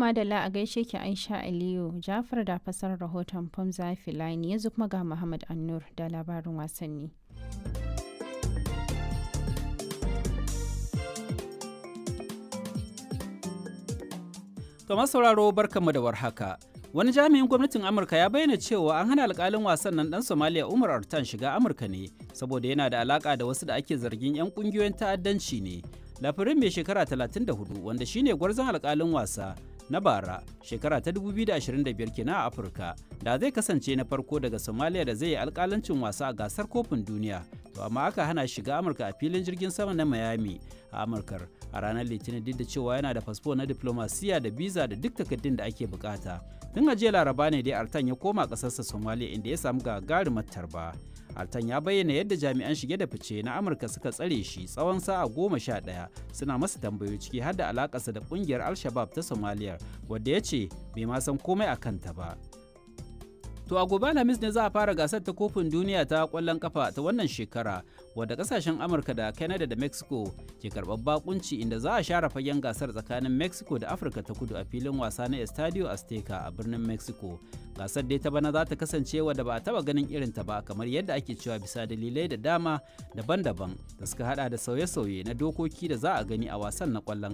madalla a gaishe ki Aisha Aliyu Jafar da fasar rahoton Famza Filani yanzu kuma ga Muhammad Annur da labarin wasanni. To sauraro barkanmu da warhaka. Wani jami'in gwamnatin Amurka ya bayyana cewa an hana alkalin wasan nan dan Somalia Umar Artan shiga Amurka ne saboda yana da alaka da wasu da ake zargin 'yan kungiyoyin ta'addanci ne. Lafirin mai shekara 34 wanda shine gwarzon alkalin wasa na bara shekara ta 2025 kenan a Afirka da zai kasance na farko daga Somalia da zai yi alkalancin wasa a gasar kofin duniya. To amma aka hana shiga Amurka a filin jirgin sama na Miami a Amurkar a ranar Litinin duk da cewa yana da fasfo na diplomasiya da biza da duk takardun da ake bukata. Tun a jiya Laraba ne dai Artan ya koma ƙasarsa Somalia inda ya samu gagarumar tarba. Altan ya bayyana yadda jami'an shige da fice na Amurka suka tsare shi tsawon sa'a goma sha ɗaya suna masa tambayoyi ciki har da alakarsa da ƙungiyar Al-Shabab ta Somalia wadda ya ce bai ma san komai a kanta ba. To a gobe Alhamis ne za a fara gasar ta kofin duniya ta kwallon kafa ta wannan shekara wadda kasashen Amurka da Canada da Mexico ke karɓar bakunci inda za a share fagen gasar tsakanin Mexico da Afirka ta kudu a filin wasa na Estadio Azteca a birnin Mexico. Gasar dai ta bana za ta kasance wadda ba a taba ganin irin ta ba kamar yadda ake cewa bisa dalilai da dama daban-daban da suka hada da sauye-sauye na dokoki da za a gani a wasan na kwallon